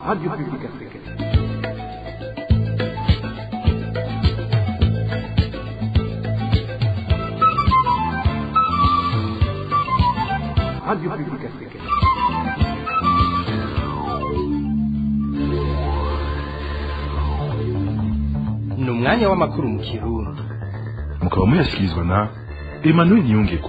Radio Publique Africaine. Radio Publique Africaine. ni umwanya w'amakuru mu kirundi mukaba muyashyikirizwa na emmanuel niyongeko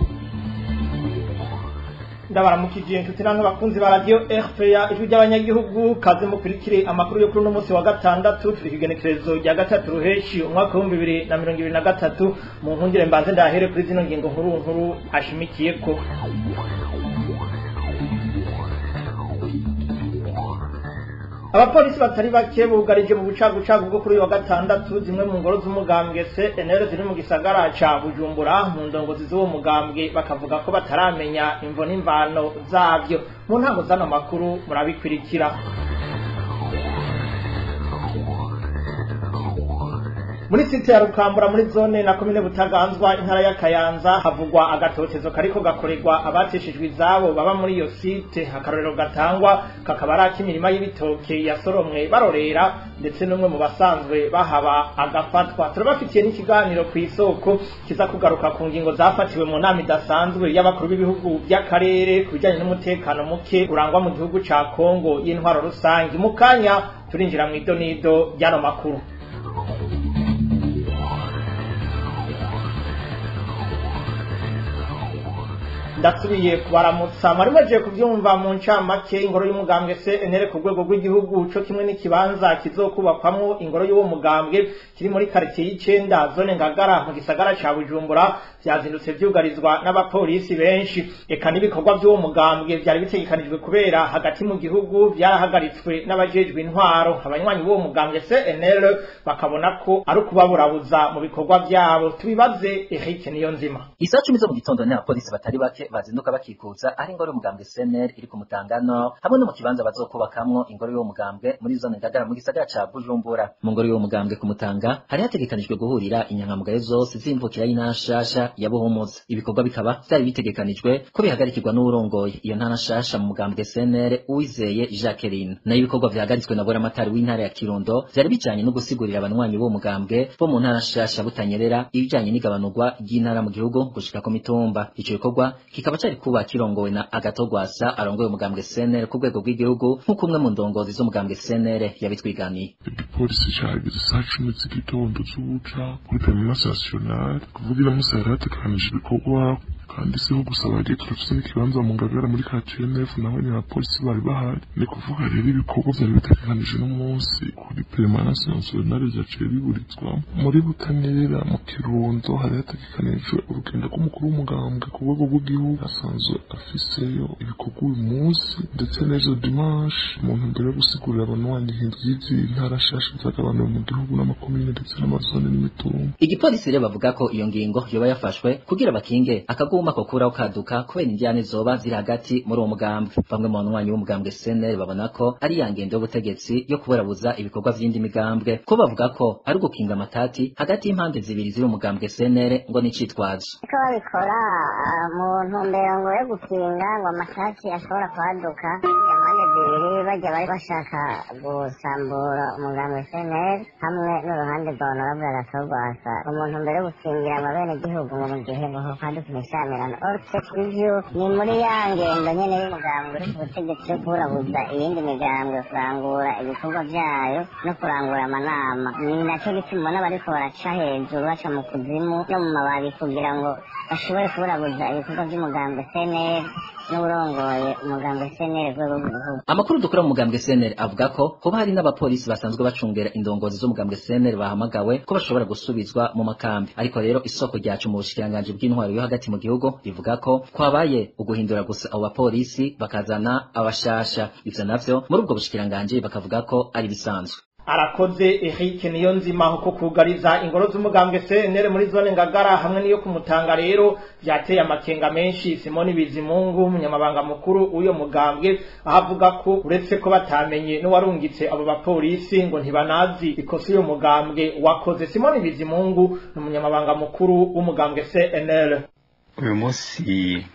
ndabaramukije inshuti namwe bakunzi ba radio RPA ijwi ry'abanyagihugu kaze mukurikire amakuru yo kuri uno munsi wa gatandatu turi kigenekerezo rya gatatu ruheshi umwaka w'ibihumbi bibiri na mirongo ibiri na gatatu mu nkundire mbanze ndahere kuri zino ngingo nkuru nkuru ashimikiyeko abapolisi batari bake bugarije mu bucagucagu bwo kuri uyu wa gatandatu zimwe mu ngoro z'umugambwe CNL ziri mu gisagara ca Bujumbura mu ndongozi z'uwo mugambwe bakavuga ko bataramenya imvo n'imvano zavyo mu ntango z'ano makuru murabikurikira muri site ya Rukambura muri zone na komine Butaganzwa intara ya Kayanza havugwa agatotezo kariko gakorerwa abateshejwe izabo baba muri iyo site akarorero gatangwa kakaba ari ak'imirima y'ibitoke yasoromwe barorera ndetse n'umwe mu basanzwe bahaba agafatwa turabafitiye n'ikiganiro ku isoko kiza kugaruka ku ngingo zafatiwe mu nama idasanzwe y'abakuru b'ibihugu by'akarere ku bijyanye n'umutekano muke urangwa mu gihugu ca Kongo y'intwaro rusange mu kanya turinjira mu idonido ry'ano makuru ndasubiye kubaramutsa mwari mwagiye kubyumva mu ncamake ingoro y'umugambwe CNL ku rwego rw'igihugu co kimwe n'ikibanza kizokubakwamwo ingoro y'uwo mugambwe kiri muri quartier y'icenda zone ngagara mu gisagara ca Bujumbura vyazindutse vyugarizwa n'abapolisi benshi eka n'ibikorwa by'uwo mugambwe vyari bitegekanijwe kubera hagati mu gihugu vyarahagaritswe n'abajejwe intwaro abanywanyi b'uwo mugambwe CNL bakabona ko ari ukubaburabuza mu bikorwa vyabo tubibaze Eric Niyonzima Isaa cumi zo mu gitondo ni abapolisi batari bake bazinduka bakikuza ari ingoro y'umugambwe CNL iri ku Mutangano hamwe no mu kibanza bazokubakamwo ingoro y'uwo mugambwe muri zone Ngagara mu gisagara ca Bujumbura mu ngoro y'uwo mugambwe ku Mutanga hari hategekanijwe guhurira inyankamugayo zose z'imvukira y'intashasha ya Buhumuza ibikorwa bikaba vyari bitegekanijwe ko bihagarikirwa n'uwurongoye iyo ntara nshasha mu mugambwe CNL Uwizeye Jacqueline nayo ibikorwa vyahagaritswe na Buramatari w'intara ya Kirundo vyari bijanye no gusigurira abanywanyi b'uwo mugambwe bo mu ntara nshasha butanyerera ibijanye n'igabanurwa ry'intara mu gihugu gushika ku mitumba ico gikorwa kikaba cari kuba kirongowe na agatogwasa arongoye umugambwe CNL ku rwego rw'igihugu nk'uko umwe mu ndongozi z'umugambwe CNL yabitwiganiye igipolisi cahageze saa cumi z'igitondo z'ubuca kuri permanence nationale kuvuga iramusi yari hategekanije ibikorwa kandi siho gusa bagiye turafise n'ikibanza mu ngagara muri KTNF naho nyine abapolisi bari bahari ni kuvuga rero ibikorwa vyari bitegekanije n'umunsi kuri permanence nationale vyaciye biburizwa muri butanera mu kirundo hari hategekanijwe urugendo rw'umukuru w'umugambwe ku rwego rw'igihugu asanzwe afiseyo ibikorwa uyu munsi ndetse n'ejo dimanche mu ntumbero yo gusigurira abanywanyi y'izi ntara nshasha zagabanuwe mu gihugu n'amakomine ndetse n'amazone n'imitumba igipolisi rero bavuga ko iyo ngingo yoba yafashwe kugira bakinge akaguma ko kuraho kaduka kubera indiyane zoba ziri hagati muri uwo mugambwe bamwe mu banywanyi b'umugambwe CNL babona ko ari ya ngendo y'ubutegetsi yo kuburabuza ibikorwa vy'indi migambwe ko bavuga ko ari ugukinga amatati hagati y'impande zibiri ziri umugambwe CNL ngo nicitwazo ko babikora mu ntumbero ngo yo gukinga ngo amatati ashobora kwaduka impande zibiri bajya bari bashaka gusambura umugambi CNL hamwe n'uruhande rwa honorable agatogwasa mu ntumbero yo gukingira abenegihugu ngo mu gihe ngo haduka imishamirano orse ivyo ni muri ya ngendo nyene y'umugambi uri ku butegetsi yo kuburabuza iyindi migambwe kurangura ibikorwa vyayo no kurangura amanama ni naco gituma ubona bariko baraca hejuru baca mu kuzimu no mu mababi kugira ngo bashobore kuburabuza ibikorwa vy'umugambi CNL n'urongoye umugambi CNL rwego rw'igihugu amakuru dukora mu mugambwe CNL avuga ko hoba hari n'abapolisi basanzwe bacungera indongozi z'umugambwe CNL bahamagawe ko bashobora gusubizwa mu makambi ariko rero isoko ryacu mu bushikiranganji bw'intwaro yo hagati mu gihugu rivuga ko kwabaye uguhindura gusa abo bapolisi bakazana abashasha ivyo navyo muri ubwo bushikiranganji bakavuga ko ari bisanzwe arakoze Eric Niyonzima ko kugariza ingoro z'umugambwe CNL muri zone ngagara hamwe niyo kumutanga rero vyateye amakenga menshi Simoni Bizimungu umunyamabanga mukuru uyo mugambwe ahavuga ko uretse ko batamenye no warungitse abo bapolisi ngo ntibanazi ikosa uyo mugambwe wakoze Simoni Bizimungu ni umunyamabanga mukuru w'umugambwe CNL uyu munsi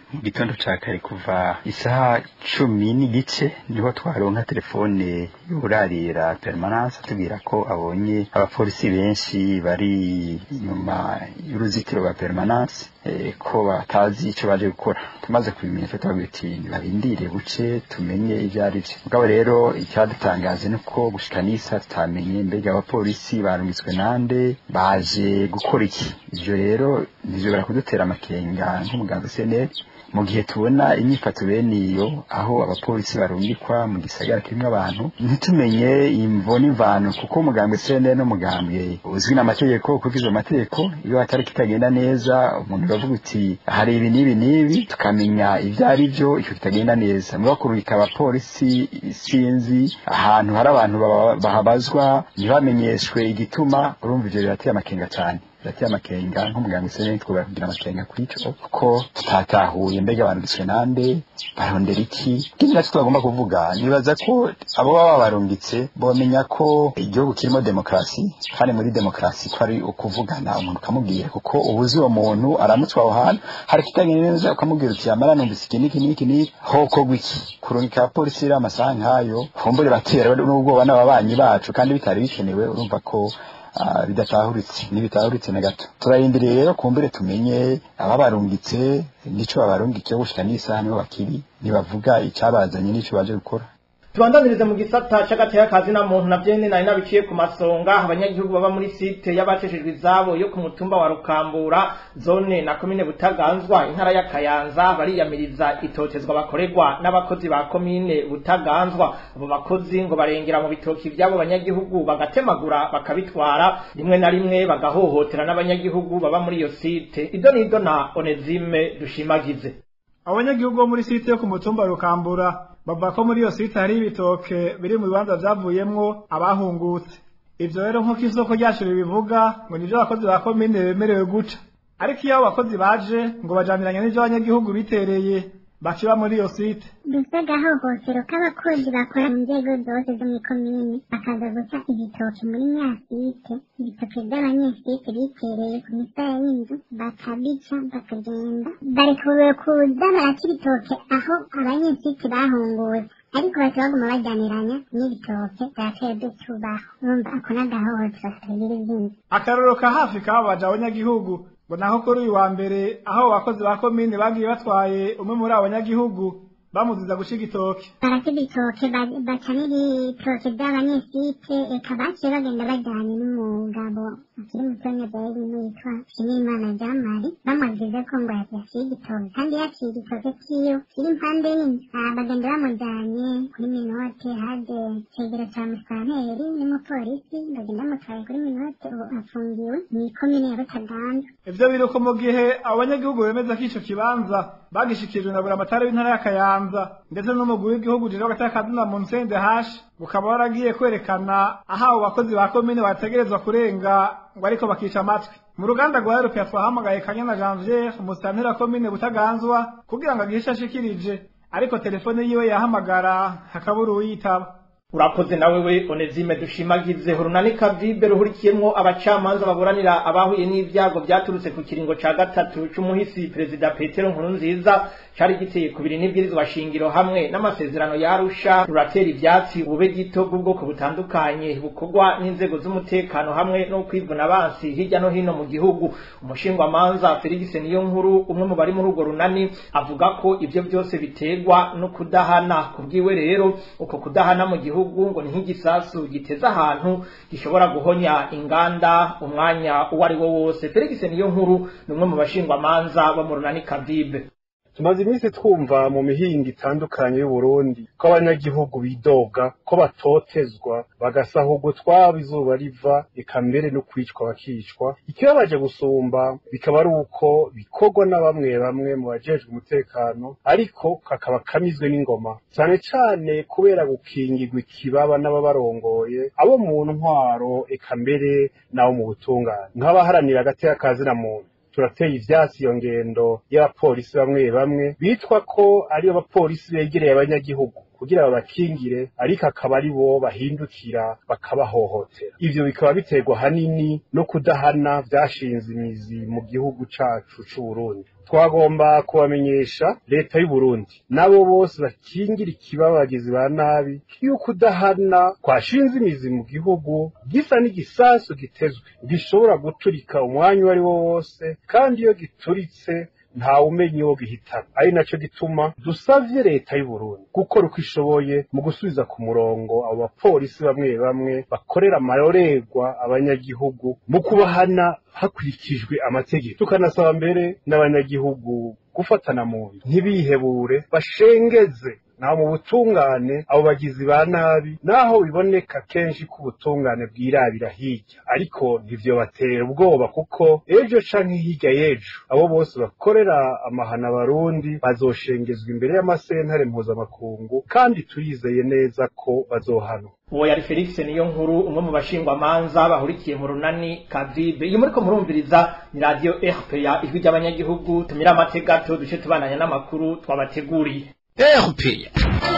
mu gitondo ca kare kuva isaha cumi n'igice niho twaronka telefone y'urarira permanence atubwira ko abonye abapolisi benshi bari inyuma y'uruzitiro rwa permanence eh, ko batazi ico baje gukora tumaze kubimenya twe twavuga ati nibabindire buce tumenye ivyo ari vyo mugabo rero icyadutangaje ni uko gushika n'isa tutamenye mbega abapolisi barungitswe nande baje gukora iki ivyo rero nivyo kudutera amakenga nk'umuganga CNL mu gihe tubona imyifato bene iyo aho abapolisi barungikwa mu gisagara kirimo abantu ntitumenye imvo n'imvano kuko umugambwe CNL n'umugambwe uzwi n'amategeko kuko izo mategeko iyo hatari kitagenda neza umuntu bavuga uti hari ibi n'ibi n'ibi tukamenya ibyo ari byo icyo kitagenda neza muri kurungika abapolisi sinzi ahantu hari abantu baba- bahabazwa ntibamenyeshwe igituma urumva ivyo birateye amakenga cyane birateye amakenga nk'umuganga usene twubaye kugira amakenga kuri ico kuko tutatahuye mbega barungitswe nande barondera iki ikindi nacyo twagomba kuvuga nibaza ko abo baba barungitse bomenya ko igihugu kirimo demokarasi kandi muri demokarasi ko ari ukuvugana umuntu ukamubwira kuko ubuzi uwo muntu aramutswa aho hantu hari ikitagenda neza ukamubwira uti yamara numvise iki n'iki n'iki n'iki hokorwa iki kurungika abapolisi rero amasaha nk'ayo kumbure batera n'ubwoba n'ababanyi bacu kandi bitari bikenewe urumva ko ah, bidatahuritse ntibitahuritse na gato turarindiriye rero kumbure tumenye ababarungitse n'ico babarungikiye gushika n'isaha nibo bakiri nibavuga icabazanye n'ico baje gukora tubandanirize mu gisata c'agateka kazi na muntu navyo nyene nari nabiciye ku masonga abanyagihugu baba muri site y'abacishijwe izabo yo ku mutumba wa rukambura zone na komine butaganzwa intara ya kayanza bariyamiriza itotezwa bakorerwa n'abakozi ba komine butaganzwa abo bakozi ngo barengera mu bitoki vy'abo banyagihugu bagatemagura bakabitwara rimwe na rimwe bagahohotera n'abanyagihugu baba muri iyo site ido nido na onezime dushimagize abanyagihugu bo muri site yo ku mutumba rukambura bavuga ko muri iyo site hari ibitoke biri mu bibanza vyavuyemwo abahungutse ivyo rero nk'uko isoko ryacu ribivuga ngo nivyo abakozi ba komine bemerewe guca ariko iyo abo bakozi baje ngo bajaniranye n'ivyo abanyagihugu bitereye bakiba muri iyo site mbese agahohotero k'abakozi bakora mu nzego zose zo muri komine bakaza guca ibitoki muri nyasite ibitoki by'abanyesite bitereye ku misaya y'inzu bakabica bakagenda barekuwe kuza baraca ibitoke aho abanyesite bahungutse ariko bahita baguma bajyaniranya n'ibitoke byaciye dutubaho urumva ako n'agahohotero katagira izindi akarorero ka hafi kababaje abanyagihugu ngo naho kuri uyu wa mbere aho abo bakozi ba komine bagiye batwaye umwe muri abo banyagihugu bamuziza guca igitoke barata ibitoke ba- baca n'ibitoke by'abanyesite eka baciye bagenda bajyanye n'umugabo akiri mutonya byari yitwa nshimiyimana jamari bamwagize ko ngo yaciye igitoke kandi yaciye igitoke kiyo kiri impande y'inzu Ah, bagenda bamujyanye kuri minote haje cegera ca musanteri n'umupolisi bagenda bamutwaye kuri minote ubu afungiwe mu ikomine ya butaganzwa ivyo biri uko mu gihe abo banyagihugu bemeza ko ico kibanza bagishikirijwe na buramatari w'intara ya kayanza ndetse n'umugwi w'igihugu jejwe agateka kazina mu nsende hashi ukaba waragiye kwerekana aho abo bakozi ba komine bategerezwa kurenga ngo ariko bakica amatwi mu ruganda rwa erope twahamagaye kanyana janvier umusitanteri wa komine butaganzwa kugira ngo agire ico ashikirije ariko telefone yiwe yahamagara hakabura uwuyitaba urakoze nawe we onezime dushimagize urunani kavibe ruhurikiyemwo abacamanza baburanira abahuye n'ivyago vyaturutse ku kiringo ca gatatu c'umuhisi perezida petero nkurunziza cari giteye kubiri n'ibwirizwa shingiro hamwe n'amasezerano yarusha ruratera ivyatsi ubube gito bw'ubwoko butandukanye bukorwa n'inzego z'umutekano hamwe no kwivuna abansi hirya no hino mu gihugu umushingwamanza felix niyo nkuru umwe mu bari muri urwo runani avuga ko ivyo vyose biterwa no kudahana kubwiwe rero uko kudahana mu gihugu ngo ni nk'igisasu giteza ahantu gishobora guhonya inganda umwanya uwo ari wo wose felix niyo nkuru ni umwe mu bashingwamanza bo mu runani kavibe tumaze iminsi twumva mu mihinga itandukanye y'uburundi ko abanyagihugu bidoga ko batotezwa bagasahurwa utwabo izuba riva eka mbere no kwicwa bakicwa ikibabaje gusumba bikaba ari uko bikorwa na bamwe bamwe mu bajejwe umutekano ariko kakaba kamizwe n'ingoma cyane cyane kubera gukingirwa ikibaba n'ababarongoye abo mu ntwaro eka mbere n'abo mu butungane nk'abaharanira agateka kazina muntu turateye ivyatsi iyo ngendo y'abapolisi bamwe bamwe bitwa ko ari abapolisi begereye abanyagihugu kugira babakingire ariko akaba ari bo bahindukira bakabahohotera ivyo bikaba biterwa hanini no kudahana vyashinze imizi mu gihugu cacu c'uburundi twagomba kubamenyesha leta y'u Burundi nabo bose bakingira ikibabagizi ba nabi yuko udahana kwashinze imizi mu gihugu gisa n'igisasu gitezwe gishobora guturika umwanya uwo ari wo wose kandi iyo gituritse ntawe umenya uwo gihitana ari naco gituma dusavye leta y'u Burundi gukora uko ishoboye mu gusubiza ku murongo abo bapolisi bamwe bamwe bakorera amarorerwa abanyagihugu mu kubahana hakurikijwe amategeko tukanasaba mbere n'abanyagihugu gufatana mu nda ntibihebure bashengeze naho mu butungane abo bagizi ba nabi naho biboneka kenshi ko ubutungane bwirabira hirya ariko ntivyo batera ubwoba kuko ejo canke hirya y'ejo abo bose bakorera amahana abarundi bazoshengezwa imbere y'amasentare mpuzamakungu kandi turizeye neza ko bazohanwa uwo yari felix niyo nkuru umwe mu bashingwamanza bahurikiye mu runani kavibe iyo muriko murumviriza ni radiyo rpa ijwi ry'abanyagihugu tumira amategato duce tubananya n'amakuru twabateguriye RPA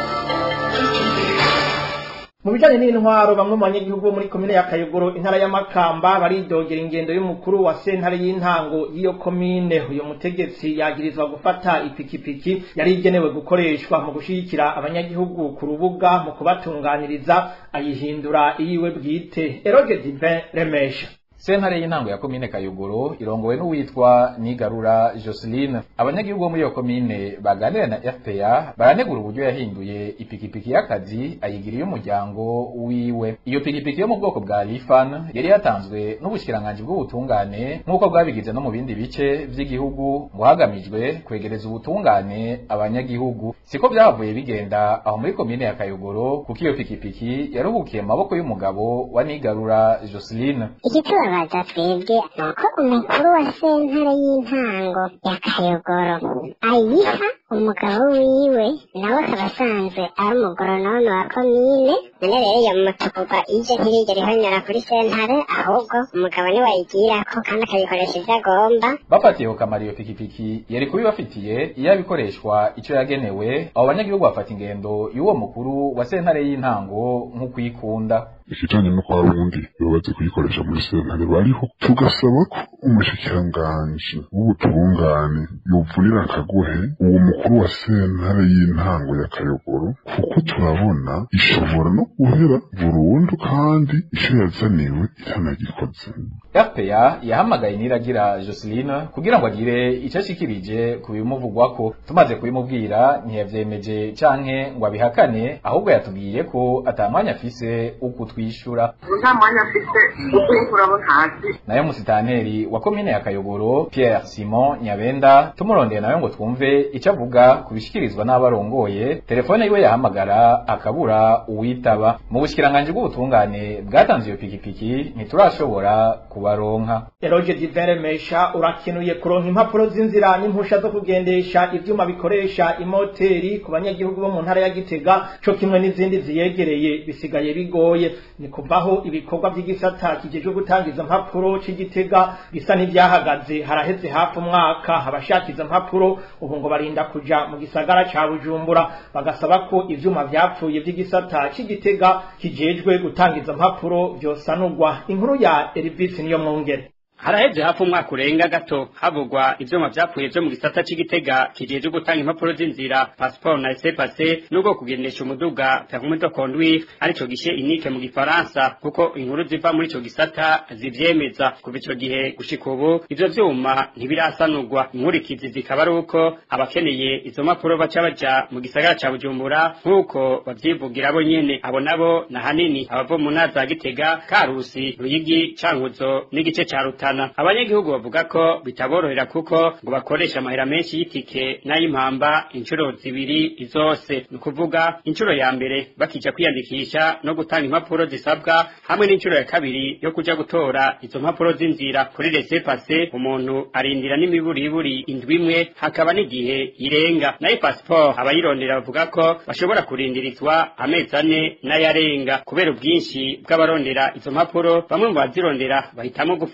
mu bijanye n'intwaro bamwe mu banyagihugu bo muri komine ya kayogoro intara y'amakamba baridogera ingendo y'umukuru wa sentare y'intango y'iyo komine uyu mutegetsi yagirizwa gufata ipikipiki yari igenewe gukoreshwa mu gushigikira abanyagihugu ku rubuga mu kubatunganiriza ayihindura iyiwe bwite eroge divin remesha sentare y'intango ya komine kayogoro irongowe n'uwitwa nigarura joseline abanyagihugu bo muri iyo komine baganira na fpa baranegura uburyo yahinduye ipikipiki y'akazi ayigiriye umuryango wiwe iyo pikipiki yo mu bwoko bwa rifan yari yatanzwe n'ubushikiranganji bw'ubutungane nk'uko bwabigize no mu bindi bice vy'igihugu ngo hagamijwe kwegereza ubutungane abanyagihugu siko vyahavuye bigenda aho muri komine ya kayogoro kuko iyo pikipiki yaruhukiye mu maboko y'umugabo wa nigarura joseline igitubabaza twebwe ni uko umukuru wa sentare y'intango ya kayogoro ayiha umugabo wiwe nawe akaba asanzwe ari umugoronome wa komine none rero iyo mutukugwa ije ntiyigera ihonyora kuri sentare ahubwo umugabo niwe ayigirako kandi akabikoresha ivyo agomba bafatiye kamara iyo pikipiki yari kubibafitiye iyo abikoreshwa ico yagenewe abo banyagihugu bafata ingendo y'uwo mukuru wa sentare y'intango nk'ukwikunda ikijanye no kwa rundi yobaze kuyikoresha muri sentare bariho tugasaba ko umushikiranganji w'ubutungane yovunira akagohe uwo mukuru wa sentare y'intango ya kayogoro kuko turabona ishobora no guhera burundu kandi ico yazaniwe itanagikoze fpa yahamagaye niragira joseline kugira ngo agire ico ashikirije ku bimuvugwako tumaze kubimubwira ntiyavyemeje canke ngo abihakane ahubwo yatubwiye ko ata mwanya afise ukutwishura nta mwanya afite ukuri abo ntazi nayo musitanteri wa komine ya kayogoro pierre simon nyabenda tumurondeye nawe ngo twumve ico avuga ku bishikirizwa n'abarongoye telefone yiwe yahamagara akabura uwitaba mu bushikiranganji bw'ubutungane bwatanze iyo pikipiki ntiturashobora kubaronka eroge divere mesha urakenuye kuronka impapuro z'inzira n'impusha zo kugendesha ivyuma bikoresha imoteri ku banyagihugu bo mu ntara ya gitega co kimwe n'izindi ziyegereye bisigaye bigoye ni kuvaho ibikorwa vy'igisata kijejwe gutanga izo mpapuro c'igitega bisa n'ivyahagaze haraheze hafi umwaka abashaka izo mpapuro ubu ngo barinda kuja mu gisagara ca bujumbura bagasaba ko ivyuma vyapfuye vy'igisata c'igitega kijejwe gutanga izo mpapuro vyosanurwa inkuru ya Elvis niyo mwongere haraheze hafi umwaka urenga gato havugwa ivyuma vyapfuye vyo mu gisata c'igitega kijeje gutanga impapuro z'inzira passport na laissez passer n'ubwo kugendesha umuduga permis de conduire arico gishe inike mu gifaransa kuko inkuru ziva muri ico gisata zivyemeza kuva ico gihe gushika ubu ivyo vyuma ntibirasanurwa inkurikizi zikaba ari uko abakeneye izo mpapuro baca baja mu gisagara ca bujumbura nk'uko bavyivugira bo nyene abo nabo na hanini abava mu ntara za gitega karusi ruyigi cankuzo n'igice ca rutana abanyagihugu bavuga ko bitaborohera kuko ngo bakoresha amahera menshi y'itike n'ay'impamba inshuro zibiri zose ni ukuvuga inshuro ya mbere bakija kwiyandikisha no gutanga impapuro zisabwa hamwe n'inshuro ya kabiri yo kuja gutora izo mpapuro z'inzira kuri laissez passer umuntu arindira n'imiburiburi indwi imwe hakaba n'igihe irenga nayo passport abayirondera bavuga ko bashobora kurindirizwa amezi ane n'ayarenga kubera ubwinshi bw'abarondera izo mpapuro bamwe mu bazirondera bahitamo gufumbatisha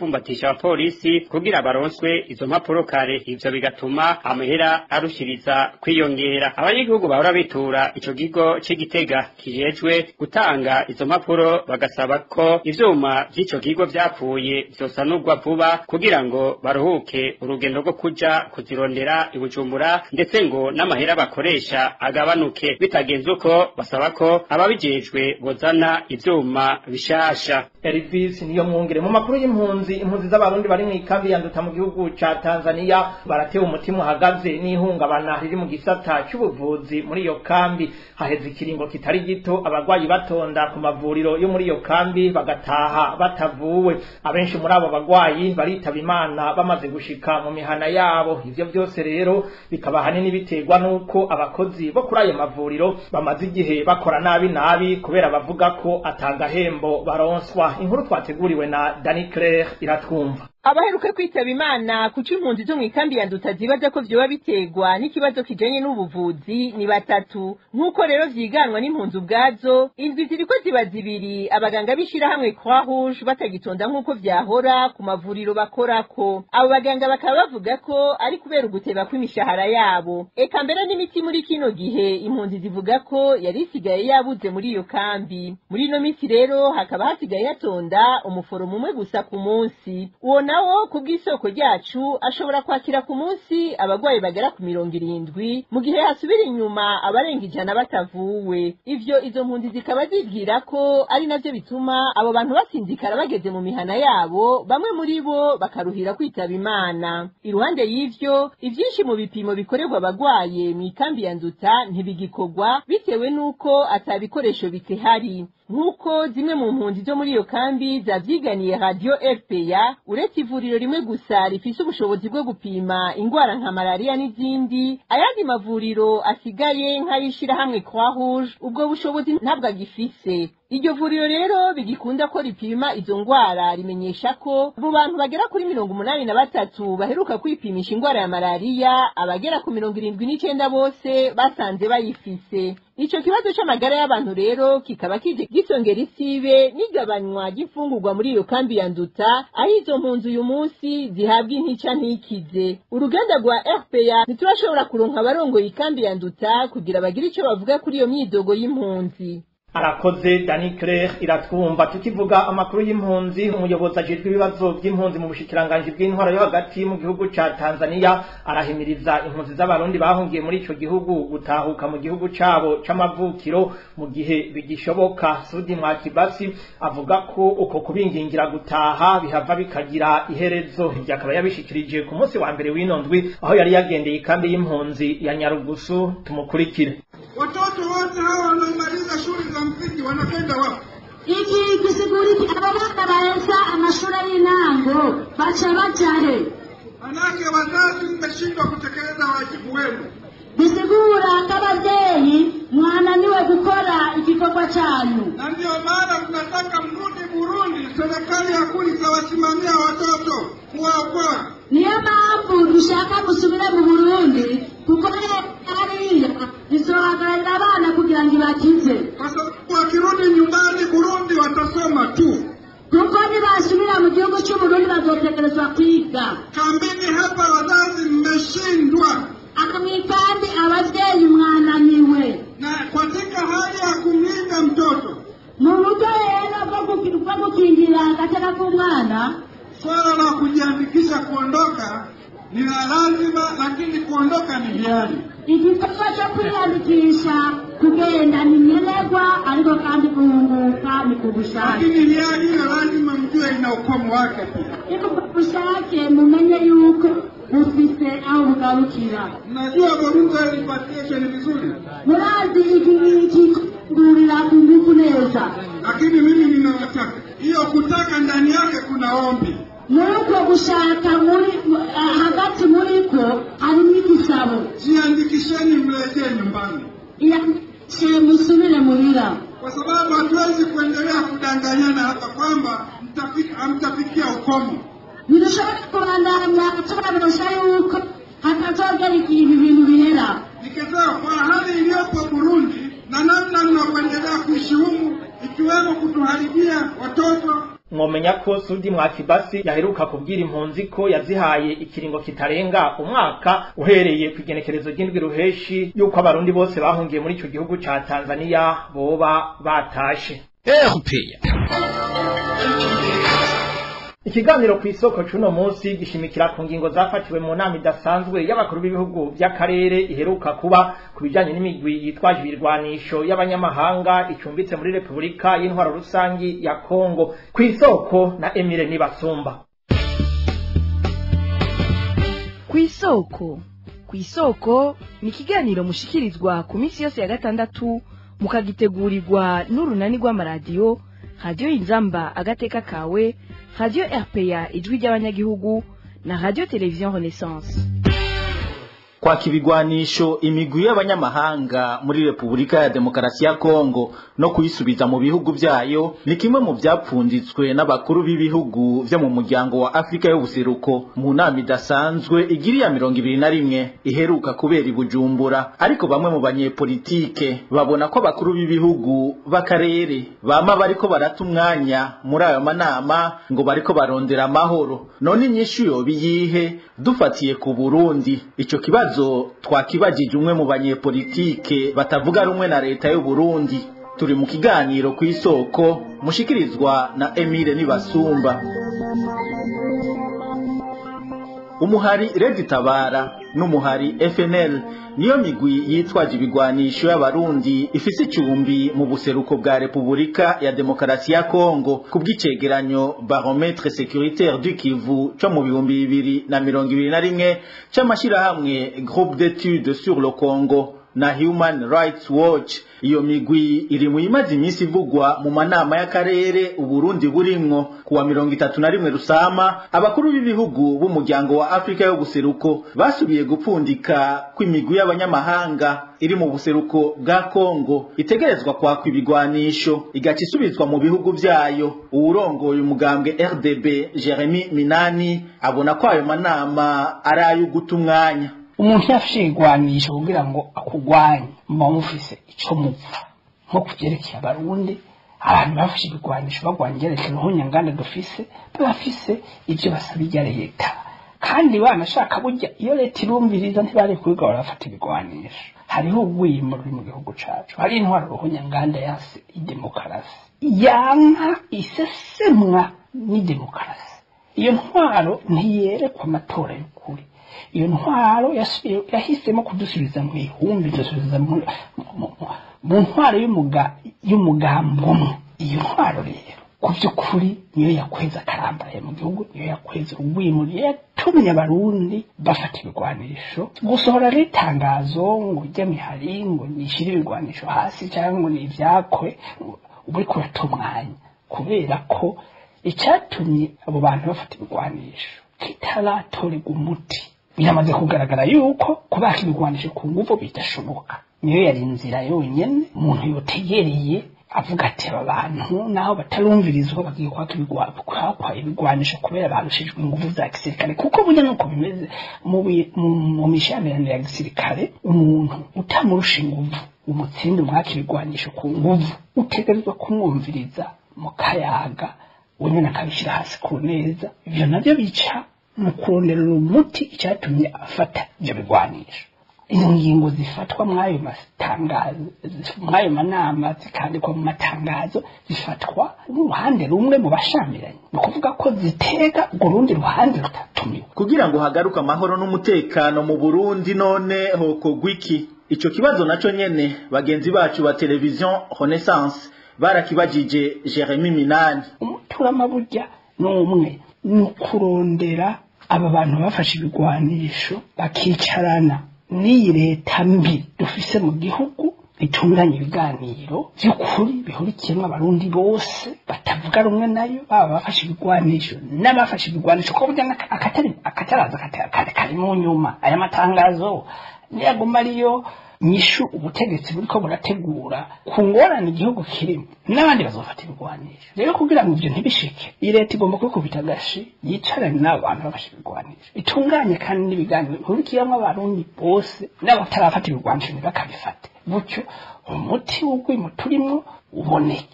gukoresha abapolisi kugira baronswe izo mpapuro kare ivyo bigatuma amahera arushiriza kwiyongera abanyagihugu bahora bitura ico kigo c'igitega kijejwe gutanga izo mpapuro bagasaba ko ivyuma vy'ico kigo vyapfuye vyosanurwa vuba kugira ngo baruhuke urugendo rwo kuja kuzirondera i Bujumbura ndetse ngo n'amahera bakoresha agabanuke bitagenze uko basaba ko ababijejwe bozana ivyuma bishasha Elvis niyo mwungere mu makuru y'impunzi impunzi z'abarundi bari mu ikambi yanduta mu gihugu ca Tanzania baratewe umutima uhagaze n'ihungabana riri mu gisata c'ubuvuzi muri iyo kambi haheze ikiringo kitari gito abagwayi batonda ku mavuriro yo muri iyo kambi bagataha batavuwe abenshi muri abo bagwayi baritaba imana bamaze gushika mu mihana yabo ivyo vyose rero bikaba hanini biterwa nuko abakozi bo kuri ayo mavuriro bamaze igihe bakora nabi nabi kubera bavuga ko atagahembo baronswa inkuru twateguriwe na Dani Claire iratwumva abaheruka kwitaba imana kuca impunzi zo mu ikambi ya nduta zibaza ko vyoba biterwa n'ikibazo kijanye n'ubuvuzi ni batatu nk'uko rero vyiganwa n'impunzi ubwazo indwi ziriko ziba zibiri abaganga b'ishirahamwe croix rouge batagitonda nk'uko vyahora ku mavuriro bakorako abo baganga bakaba bavuga ko ari kubera uguteba kw'imishahara yabo eka mbere n'imiti muri kino gihe impunzi zivuga ko yari isigaye yabuze muri iyo kambi muri ino misi rero hakaba hasigaye hatonda umuforomo umwe gusa ku munsi uwo nawo ku bw'isoko ryacu ashobora kwakira ku munsi abagwayi bagera ku mirongo irindwi mu gihe hasubira inyuma abarenga ijana batavuwe ivyo izo mpunzi zikaba zibwira ko ari navyo bituma abo bantu basinzikara bageze mu mihana yabo bamwe muri bo bakaruhira kwitaba imana iruhande y'ivyo ivyinshi mu bipimo bikorerwa abagwaye mu ikambi ya nduta ntibigikorwa bitewe n'uko atabikoresho bikihari nk'uko zimwe mu mpunzi zo muri iyo kambi zavyiganiye radio fpa uretse ivuriro rimwe gusa rifise ubushobozi bwo gupima ingwara nka malariya n'izindi ayandi mavuriro asigaye nk'ayishirahamwe croix rouge ubwo bushobozi ntabwo agifise iryo vuriro rero bigikunda ko ripima izo ngwara rimenyesha ko mu bantu bagera kuri mirongo umunani na batatu baheruka kwipimisha ingwara ya malariya abagera ku mirongo irindwi n'icenda bose basanze bayifise ico kibazo c'amagara y'abantu rero kikaba kije gisongera isibe n'igabanywa ry'imfungurwa muri iyo kambi ya nduta aho izo mpunzi uyu munsi zihabwa intica ntikize uruganda rwa rpa ntiturashobora kuronka abarongoye ikambi ya nduta kugira bagire ico bavuga kuri iyo myidogo y'impunzi arakoze Dani Claire iratwumva tukivuga amakuru y'impunzi umuyobozi ajejwe ibibazo by'impunzi mu bushikiranganje bw'intwara yo hagati mu gihugu ca Tanzania arahimiriza impunzi z'abarundi bahungiye muri ico gihugu gutahuka mu gihugu cabo c'amavukiro mu gihe bigishoboka Sudi Mwakibasi avuga ko uko kubingingira gutaha bihava bikagira iherezo ibyo akaba yabishikirije ku munsi wa mbere w'inondwi aho yari yagendeye ikambi y'impunzi ya Nyarugusu tumukurikire Watoto wote hawa wanaomaliza shule za msingi wanakwenda wapi? iki gisiguriki abo bana baheza amashuri y'intango baca baja he Manake wazazi mmeshindwa kutekeleza wajibu wenu. bisigura ko abavyeyi mwananiwe gukora igikorwa canyu Na ndio maana tunataka mrudi Burundi, serikali ya kuli itawasimamia watoto kuwaokoa. niyo mpamvu dushaka gusubira mu burundi kuko hariya izohagararira abana kugira ngo ibakize Kwa sababu wakirudi nyumbani Burundi watasoma tu. kuko nibasubira mu gihugu c'uburundi bazotegerezwa kwiga Kambini hapa wazazi mmeshindwa, akamwikandi abavyeyi mwananiwe na katika hali ya kumlinda mtoto, mu buryo rero bwo guki- bwo gukingira agateka k'umwana swala la kujiandikisha kuondoka ni la lazima, lakini kuondoka ni hiari. igikorwa cyo kwiyandikisha kugenda ni nyenerwa ariko kandi guhunguka ni ku bushake Lakini hiari hiyo lazima mjue ina ukomo wake pia. ariko ku bushake mumenye yuko bufise aho bugarukira Mnajua voluntary repatriation vizuri, murazi ikigurira ku nguvu neza lakini mimi ninawataka hiyo kutaka ndani yake kuna ombi. muri uko gushaka muri eh, hagati muri ko harimo igisabo Jiandikisheni mrejee nyumbani, iyandikishe musubire muhira kwa sababu hatuwezi kuendelea kudanganyana hapa kwamba mtafika- hamtafikia ukomo. ntidushobora kubandanya tubabesha yuko hatazogera igihe ibi bintu bihera Nikisema kwa hali iliyopo Burundi na namna mnakuendelea kuishi humu, ikiwemo kutuharibia watoto, mwomenya ko Sudi Mwakibasi yaheruka kubwira impunzi ko yazihaye ikiringo kitarenga umwaka uhereye ku igenekerezo ry'indwi ruheshi yuko abarundi bose bahungiye muri ico gihugu ca Tanzania boba batashe erupeya Ikiganiro ku isoko cuno munsi gishimikira ku ngingo zafatiwe mu nama idasanzwe y'abakuru b'ibihugu by'akarere iheruka kuba ku bijanye n'imigwi yitwaje ibirwanisho y'abanyamahanga icumbitse muri Repubulika y'intwaro rusangi ya Kongo ku isoko na Emile Nibasumba ku isoko ku isoko ni ikiganiro mushikirizwa ku minsi yose ya gatandatu mukagitegurirwa n'urunani rw'amaradiyo radiyo inzamba agateka kawe radiyo rpa ijwi ry'abanyagihugu na radiyo televiziyo renaissance kwaka ibigwanisho imigwi y'abanyamahanga muri repubulika ya demokarasi ya kongo no kuyisubiza mu bihugu byayo ni kimwe mu byapfunditswe n'abakuru b'ibihugu byo mu muryango wa afurika y'ubuseruko mu nama idasanzwe igira iya mirongo ibiri na rimwe iheruka kubera i bujumbura ariko bamwe mu banyepolitike babona ko abakuru b'ibihugu b'akarere bama bariko barata umwanya muri ayo manama ngo bariko barondera amahoro none inyishu yoba iyihe dufatiye ku burundi ico kibazo kibazo twakibajije umwe mu banyepolitike batavuga rumwe na leta y'u Burundi turi mu kiganiro ku isoko mushikirizwa na Emile Nibasumba umuhari Redi Tabara n'umuhari FNL niyo migwi yitwaje ibigwanisho y'abarundi ifise icumbi mu buseruko bwa Repubulika ya Demokarasi ya Kongo kubw'icegeranyo Barometre Sécuritaire du Kivu co mu bihumbi bibiri na mirongo ibiri na rimwe c'amashirahamwe Groupe d'études sur le Congo na Human Rights Watch iyo migwi iri mu imaze iminsi ivugwa mu manama y'akarere uburundi burimwo kuwa mirongo itatu na rimwe rusama abakuru b'ibihugu b'umuryango wa afurika y'ubuseruko basubiye gupfundika kw'imigwi y'abanyamahanga iri mu buseruko bwa kongo itegerezwa kwakwa ibigwanisho igaca isubizwa mu bihugu vyayo uwurongoye umugambwe rdb jeremy minani abona ko ayo manama ari ay'uguta umwanya umuntu yafashe igwanisho kugira ngo akugwanye muba mufise ico mupfa nko kuvyerekeye abarundi abantu bafashe ibigwanisho bagwanya ivyerekeye uruhunyanganda dufise bafise ivyo basaba irya leta kandi banashaka burya iyo leta irumviriza ntibari kubiga barafata ibigwanisho hariho urwimo ruri mu gihugu cacu hari intwaro ruhunyanganda yase idemokarasi yanka isesemwa n'idemokarasi iyo ntwaro ntiyerekwa amatora y'ukuri iyo ntwaro yahisemo kudusubiza mu ihumbi dusubiza mu ntwaro y'umugambi umwe iyo ntwaro rero ku by'ukuri niyo yakweza akarambaraye mu gihugu niyo yakweza urwimo niyo yatumye abarundi bafata ibigwanisho gusohora n'itangazo ngo ujye mihari ngo nishyire ibigwanisho hasi cyangwa ngo ni ibyakwe uba uri kurata umwanya kubera ko icyatumye abo bantu bafata ibigwanisho kitaratorerwa umuti biramaze kugaragara yuko kubaka ibigwanisho ku nguvu bidashoboka niyo yari inzira yonyene umuntu yotegereye avuga ati aba bantu naho batarumvirizwa bagiye kwaka kwakwa ibigwanisho kubera barushijwe inguvu za gisirikare kuko burya nuko bimeze mu mishamirano ya gisirikare umuntu utamurusha inguvu umutsinde umwaka ibigwanisho ku nguvu utegerezwa kumwumviriza mu kayaga wenyine akabishyira hasi ku neza ibyo nabyo bica mu kuronderera umuti icyatumye afata ibyo bigwanisho izo ngingo zifatwa mw'ayo matangazo mw'ayo manama zikandikwa mu matangazo zifatwa n'uruhande rumwe mu bashamiranye ni ukuvuga ko zitega urwo rundi ruhande rutatumiwe kugira ngo hagaruke amahoro n'umutekano mu burundi none hokorwa iki ico kibazo naco nyene bagenzi bacu ba televiziyo renaissance barakibajije jeremy minani umuturama burya ni umwe ni ukurondera aba bantu bafashe ibigwanisho bakicarana n'iyi leta mbi dufise mu gihugu bitunganya ibiganiro by'ukuri bihurikiyemo abarundi bose batavuga rumwe nayo baba bafashe ibigwanisho n'abafashe ibigwanisho ko burya akatari akataraza kari mu nyuma aya matangazo niyaguma ariyo nyishu ubutegetsi buriko burategura ku ngorane igihugu kirimo n'abandi bazofata ibigwanisho rero kugira ngo ibyo ntibishike iyi leta igomba kwikubita agashi yicarane n'abo bantu bafashe ibigwanisho itunganye kandi n'ibiganiro bihurikiyemo abarundi bose n'abatarafata ibigwanisho ntibakabifate gutyo umuti w'urwimo turimo uboneke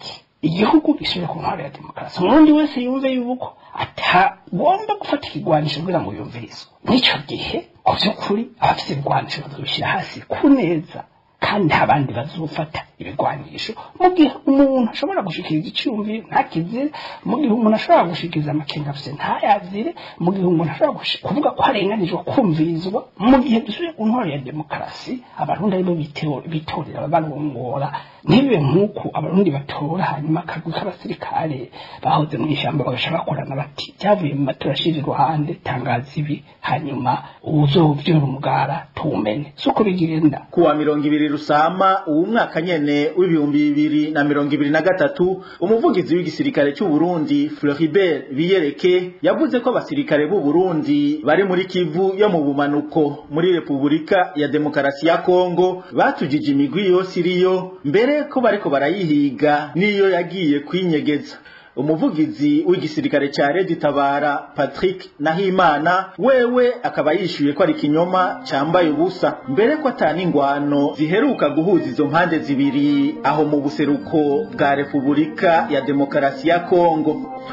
igihugu gisubire ku ntwaro ya demokarasi umurundi wese yumve yuko atagomba gufata ikigwanisho kugira ngo yumvirizwe n'icyo gihe ku by'ukuri abafite ibigwanisho bazabishyira hasi ku neza kandi nta bandi bazofata ibigwanisho mu gihe umuntu ashobora gushikiriza icyumviro ntakizire mu gihe umuntu ashobora gushikiriza amakenga afite ntayazire mu gihe umuntu ashobora gushi- kuvuga ko arenganijwe kumvirizwa mu gihe dusubiye ku ntwaro ya demokarasi abarundi aribo biteo- bitorera ababarongora ntibibe nk'uko abarundi batora hanyuma akagwi k'abasirikare bahoze mu ishyamba bagashaka bakorana bati byavuye mu matora ashira iruhande tangaza ibi hanyuma uwuzovyura umugara tuwumene si uko bigenda kuwa mirongo ibiri rusama uwu mwaka nyene w'ibihumbi bibiri na mirongo ibiri na gatatu umuvugizi w'igisirikare cy'u Burundi Floribert Biyereke yavuze ko abasirikare b'u Burundi bari muri Kivu yo mu bumanuko muri Repubulika ya Demokarasi ya Kongo batujije imigwi yose iriyo mbere ko bariko barayihiga niyo yagiye kwinyegeza umuvugizi w'igisirikare cya Redi Tabara Patrick Nahimana wewe akaba yishyuye ko ari ikinyoma cyambaye ubusa mbere ko atana ingwano ziheruka guhuza izo mpande zibiri aho mu buseruko bwa Repubulika ya Demokarasi ya Kongo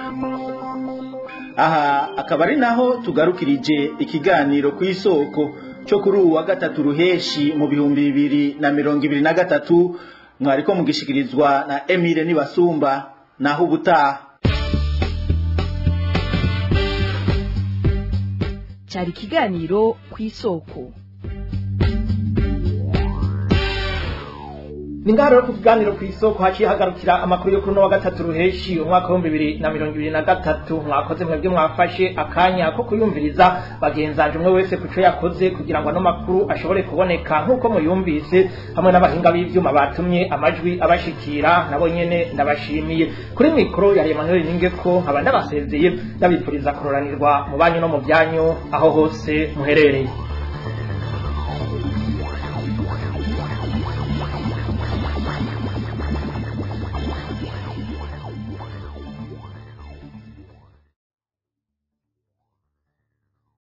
aha akaba ari naho tugarukirije ikiganiro ku isoko cyo kuri ubu wa gatatu ruheshi mu bihumbi bibiri na mirongo ibiri na gatatu mwariko mugishikirizwa na Emile Nibasumba naho ubutaha cyari ikiganiro ku isoko ni ngaha rero ku kiganiro ku isoko haciye hagarukira amakuru yo kuri uno wa gatatu ruheshi umwaka w'ibihumbi bibiri na mirongo ibiri na gatatu mwakoze mwebwe mwafashe akanya ko kuyumviriza bagenzanje umwe wese ku cyo yakoze kugira ngo ano makuru ashobore kuboneka nk'uko muyumvise hamwe n'abahinga b'ivyuma batumye amajwi abashikira nabo nyene ndabashimiye kuri mikoro ya Emmanuel Ningeko nkaba ndabasezeye ndabipfuriza kuroranirwa mu banyu no mu byanyu aho hose muherereye